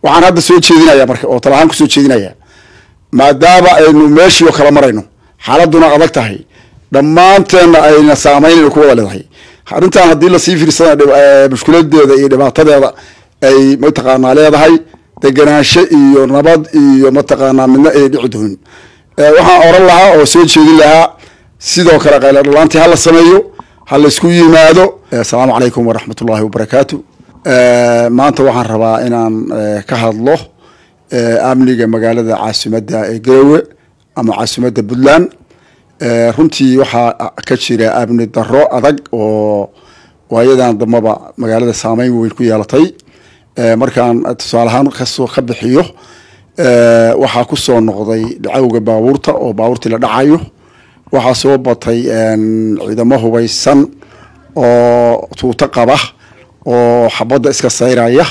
waxaan hadda soo jeedinaya marka oo talahaan kusoo jeedinaya maadaama aynu meeshii oo kala marayno xaaladuna adag tahay dhammaanteenna ayna saameynayno ku wada leedahay arrintan haddii lasii fiirsana mushkiladeeda iyo dhibaatadeeda ay mataqaanaa leedahay deganaansho iyo nabad iyo mataqaanaa midna ay dhici doonin waxaan oran lahaa oo soo jeedin lahaa sidoo kale qaylo dhalaantii hala sameeyo ha laysku yimaado asalaamu calaykum waraxmat ullahi wabarakaatu maanta waxaan rabaa inaan ka hadlo amniga magaalada caasimadda ee garowe ama caasimadda puntland runtii waxaa ka jira amni daro adag oo waayadan dambaba magaalada saameyn weyn ku yeelatay markaan tusaaleahaan kasoo ka bixiyo waxaa kusoo noqday dhacowga baabuurta oo baabuurtii la dhacayo waxaa soo batay ciidamo hubaysan oo tuuto qaba oo xabadda iska sayraya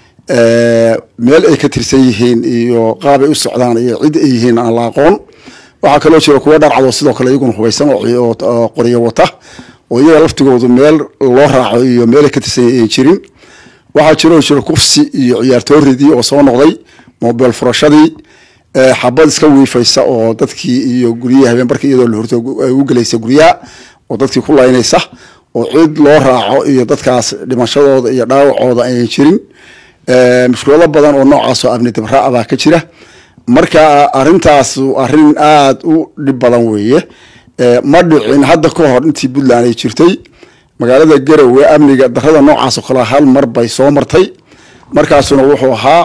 meel ay ka tirsan yihiin iyo qaabay u socdaan iyo cid ay yihiin aan la aqoon waxaa kaloo jira kuwa dharcado sidoo kale iyaguna hubaysan oo qoryo wata oo iyaga laftigoodu meel loo raaco iyo meel ay ka tirsan yihiin jirin waxaa jiroo jira kufsi iyo ciyaartooridii oo soo noqday mobile furashadii xabad iska wiifaysa oo dadkii iyo guryahi habeen barkii iyadoo la horto u gelaysa guryaha oo dadkii ku laynaysa oo cid loo raaco iyo dadkaas dhimashadooda iyo dhaawacooda aynan jirin mushkulado badan oo noocaasoo amni dibraa baa ka jira marka arintaas arin aada u dhib badan weeye ma dhicin hadda ka hor intii puntland ay jirtay magaalada garowe amniga darada noocaas oo kale hal mar bay soo martay markaasuna wuxuu ahaa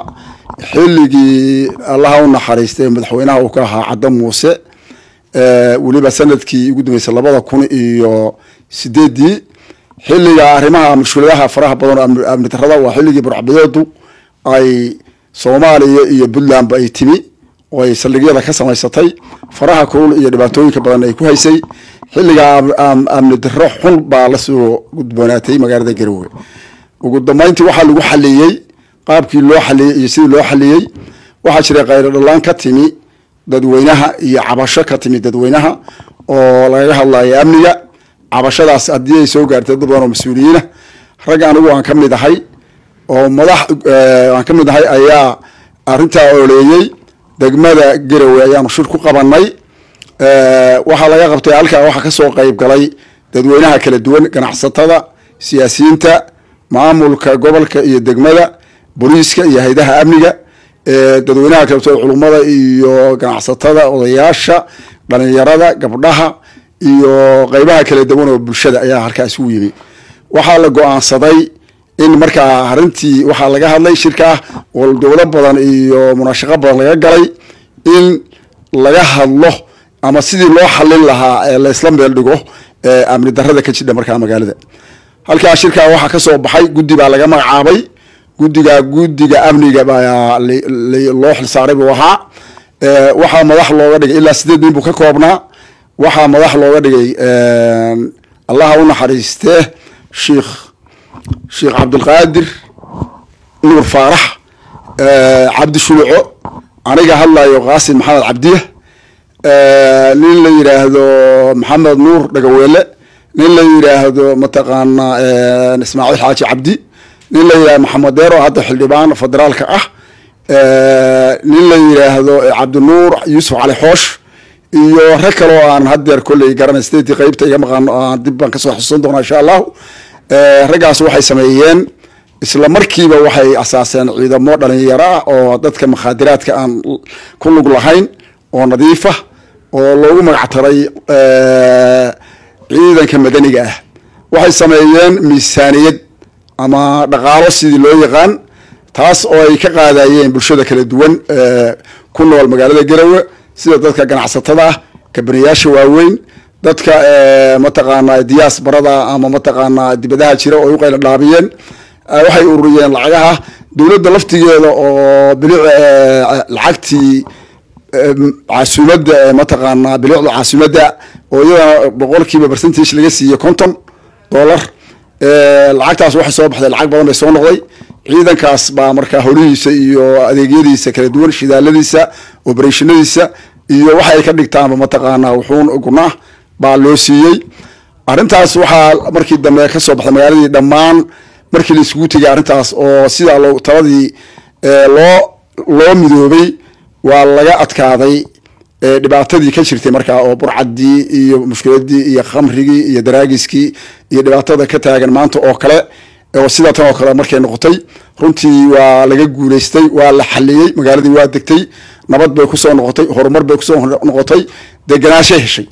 xilligii allaha u naxariistay madaxweynaha uu ka ahaa cadda muuse weliba sanadkii ugu dambeysay labada kun iyo sideedii xilliga arrimaha mushkuladaha faraha badan oo amni darada waa xilligii burcbadeedu ay soomaaliya iyo puntlandba ay timi oo ay saldhigyada ka samaysatay faraha kulul iyo dhibaatooyinka badan ay ku haysay xilligaa amni daro xun baa lasoo gudboonaatay magaalada garowe ugu dambeyntii waxaa lagu xaliyey qaabkii loo xaliyey iyo sidii loo xaliyey waxaa jira khayro dhalaan ka timi dadweynaha iyo cabasho ka timi dadweynaha oo lagaga hadlayo amniga cabashadaas haddii ay soo gaartay dad badan oo mas-uuliyiina rag anigu aan ka mid ahay oo madax aan ka mid ahay ayaa arrintaa ooleeyey degmada garowe ayaanu shir ku qabanay waxaa laga qabtay halkaa waxaa kasoo qeyb galay dadweynaha kala duwan ganacsatada siyaasiyiinta maamulka gobolka iyo degmada booliiska iyo haydaha amniga dadweynaha kaleto culummada iyo ganacsatada odayaasha dhalinyarada gabdhaha iyo qeybaha kala duwan oo bulshada ayaa halkaa isugu yimi waxaa la go-aansaday in markaa arintii waxaa laga hadlay shirkaa oo dowlo badan iyo munaashaqo badan laga galay in laga hadlo ama sidii loo xalin lahaa ee laysla meel dhigo amni darada ka jidha markaa magaalada halkaa shirkaa waxaa kasoo baxay guddi baa laga magacaabay guddiga guddiga amniga baa loo xilsaaray buu ahaa waxaa madax looga dhigay ilaa sideed nin buu ka koobnaa waxaa madax looga dhigay allaha u naxariistee sheikh sheekh cabdilqaadir nuur faarax cabdi shuluco aniga hadlayo qaasim maxamed cabdiya nin la yidhaahdo maxamed nuur dhagaweele nin la yidhaahdo mataqaanaa ismaaciil xaaji cabdi nin la yidhahdo maxamed deero hadda xildhibaan federaalka ah nin la yidhaahdo cabdinuur yuusuf cali xoosh iyo rag kale oo aan hadeer kolley garanay state qeybta iga maqaano aan dib baan kasoo xusuusan doonaa insha allahu raggaas waxay sameeyeen isla markiiba waxay asaaseen ciidamo dhalinyaro ah oo dadka makhaadiraadka aan ku lug lahayn oo nadiifa oo loogu magactaray ciidanka madaniga ah waxay sameeyeen miisaaniyad ama dhaqaalo sidii loo yaqaan taas oo ay ka qaadayeen bulshada kala duwan ku nool magaalada garowe sida dadka ganacsatada ah kabaniyaasha waaweyn dadka mataqaanaa diyaas barada ama mataqaanaa dibadaha jira oo ay u qayla dhaabiyeen waxay ururiyeen lacagaha dowladda laftigeeda oo bilic lacagtii caasimadda mataqaanaa bilicda caasimadda oo iyadana boqolkiiba percentage laga siiye konton dollar lacagtaas waxay soo baxday lacag badan bay soo noqday ciidankaas baa markaa holihiisa iyo adeegyadiisa kala duwan shidaaladiisa operationadiisa iyo waxay ka dhigtaanba mataqaanaa wuxuun gunaa baa loo siiyey arrintaas waxaa markii dambe kasoo baxday magaaladii dhammaan markii la isugu tegay arrintaas oo sidaa loo taladii loo loo midoobay waa laga adkaaday dhibaatadii ka jirtay markaa oo burcadii iyo mushkiladii iyo khamrigii iyo daraagiskii iyo dhibaatada ka taagan maanta oo kale oo sidaa tan oo kale markay noqotay runtii waa laga guuleystay waa la xaliyey magaaladii waa degtay nabad bay kusoo noqotay horumar bay kusoo noqotay deganaashay heshay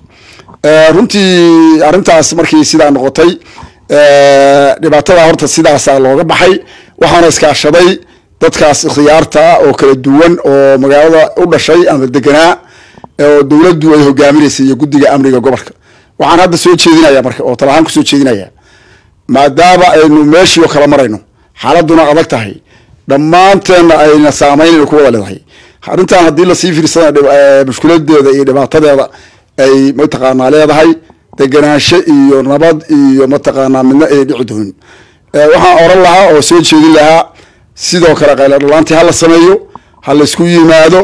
runtii arrintaas markii sidaa noqotay dhibaatada horta sidaasaa looga baxay waxaana iskaashaday dadkaas khiyaarta oo kala duwan oo magaalada u dhashay ama deganaa oo dowladdu ay hogaaminaysay iyo guddiga amniga gobolka waxaan hadda soo jeedinaya marka oo talahaan kusoo jeedinaya maadaama aynu meeshii oo kala marayno xaaladuna adag tahay dhammaanteenna ayna saameynayna ku wada leedahay arrintan haddii lasii fiirsana mushkiladeeda iyo dhibaatadeeda ay mataqaanaa leedahay deganaansho iyo nabad iyo mataqaanaa midna ay dhici doonin waxaan oran lahaa oo soo jeedin lahaa sidoo kale qayladhalaantii hala sameeyo ha laysku yimaado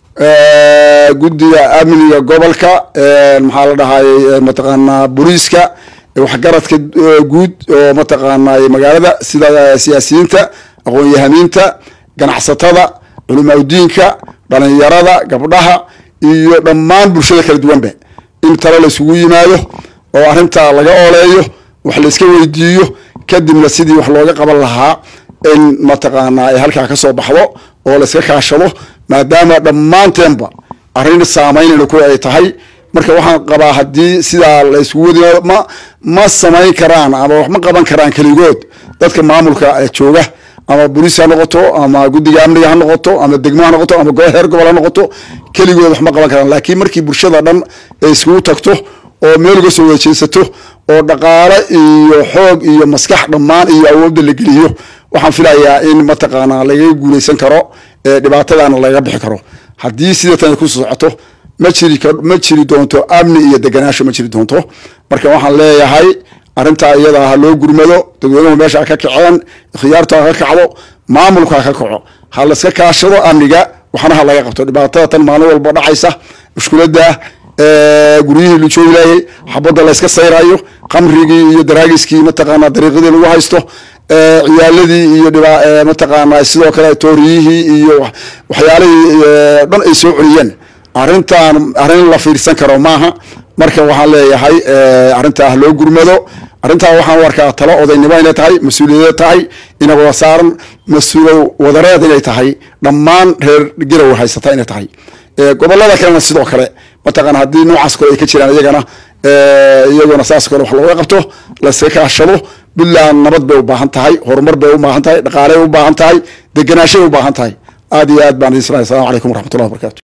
guddiga amniga gobolka maxaa la dhahayy mataqaanaa booliiska waxgaradka guud oo mataqaanaa magaalada sida siyaasiyiinta aqoon-yahamiinta ganacsatada culimaadudiinka dhalinyarada gabdhaha iyo dhammaan bulshada kala duwanba in tale laysugu yimaado oo arrintaa laga ooleeyo wax layska weydiiyo kadibna sidii wax looga qaban lahaa in mataqaanaa ay halkaa ka soo baxdo oo layska kaashado maadaama dhammaanteenba arrin saameynayna ku ay tahay marka waxaan qabaa haddii sidaa la isugu wadimaado ma ma samayn karaan ama wax ma qaban karaan keligood dadka maamulka jooga ama boliis ha noqoto ama guddiga amniga ha noqoto ama degmo ha noqoto ama heer gobol ha noqoto keligood wax ma qaban karaan laakiin markii bulshada dhan ay iskugu tagto oo meel uga soo wejeysato oo dhaqaale iyo xoog iyo maskax dhammaan iyo awoodda la geliyo waxaan filayaa in mataqaanaa lagaga guuleysan karo dhibaatadana laga bixi karo haddii sida tan ku socoto ma jiri ma jiri doonto amni iyo deganaasho ma jiri doonto marka waxaan leeyahay arrintaa iyada ha loo gurmado dadweynuhu meesha ha ka kaceen khiyaartu ha ka kacdo maamulku ha ka kaco ha layska kaashado amniga waxna ha laga qabto dhibaatada tan maalin walba dhacaysa mushkiladda guryihii la joogi laayay xabadda layska sayrayo khamrigii iyo daraagiskii mataqaanaa dariiqadii lagu haysto ciyaaladii iyo mataqaanaa sidoo kale tooriyihii iyo waxyaalihii dhan ay soo celiyeen arrintan arrin la fiirsan karo maaha marka waxaan leeyahay arrintaa loo gurmado arrintaa waxaan u arkaa talo odaynimo inay tahay mas-uuliyad tahay ina wada saaran mas-uulo wadareed inay tahay dhammaan reer garow haysata inay tahay gobolada kalena sidoo kale mataqaana haddii noocaas kale ay ka jiraan iyagana iyaguna saas kale wax looga qabto layska kaashado puntland nabad bay u baahan tahay horumar bay u baahan tahay dhaqaaley u baahan tahay deganaashay u baahan tahay aad iyo aad baan idin salaamay assalamu calaykum waraxmatullahi wabarakatu